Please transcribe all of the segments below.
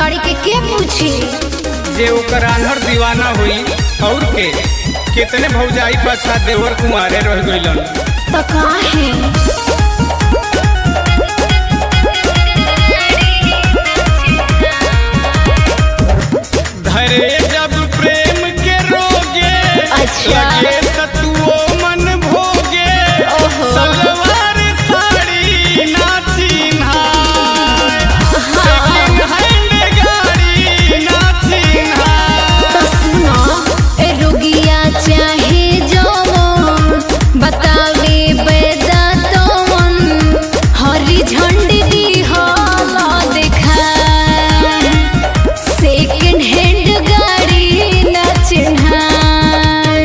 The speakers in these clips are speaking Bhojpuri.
गाड़ी के के पूछी जे ओकर आन्हर दीवाना हुई और के कितने भौजाई पाछा देवर कुमारे रह गइलन तो काहे धरे जब प्रेम के रोगे अच्छा। लगे सतुओ मन भोगे ओहो। सलवार साड़ी ना चिन्हाय सेकंड हैंड गाड़ी ना चिन्हाय तो सुनो ए रुगिया चाहे जवन बतावे बेदा तवन हरी झंडी दी होला देखा सेकंड हैंड गाड़ी न चिन्हाय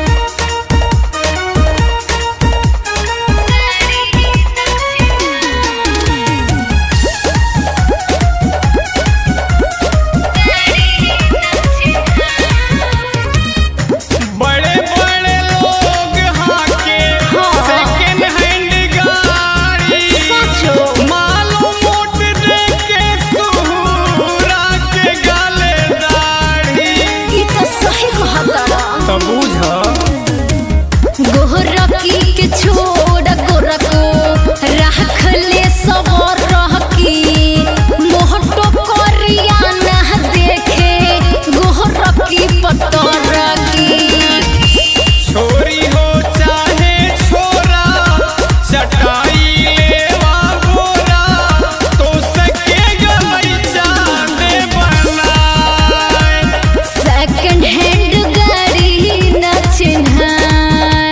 बड़े बड़े लोग हाके हाँ। सेकंड हैंड गाड़ी सचो मालो मोट दे के सुहुरा के गाले दाढ़ी ई तो सही कहता तो बुझ गोरकी के छोड़ गोरको राख ले सवर रहकी मोहटो करिया ना देखे गोरकी पतरकी छोरी हो चाहे छोरा चटाई लेवा गोरा तो सके गई चांदे बनाए सेकंड हैंड गाड़ी न चिन्हाय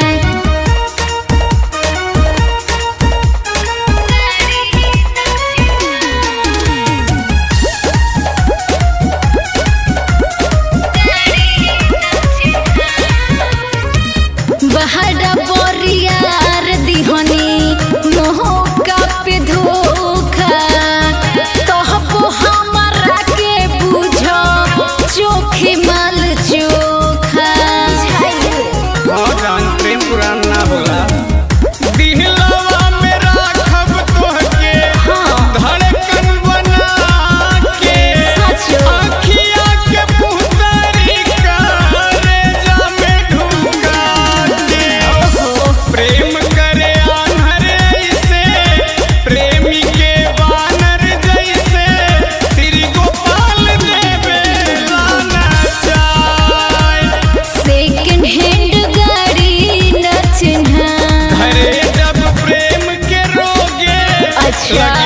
बहरा बोरियार दिहनी मोहका पे धोखा तोहपो हमरा के बुझो चोखे माल चोखा हाँ जान प्रेम पुरान ना होला दिहलवा में राखब तोहके हाँ। धड़कन बना के सचो। आँखिया के पुतरी करे जा में ढुका के प्रेम करे आन्हर ऐसे प्रेमी के बानर जैसे श्री गोपाल देवे लाना चाय सेकंड हैंड गाड़ी न चिन्हाय हरे जब प्रेम के रोगे अच्छा।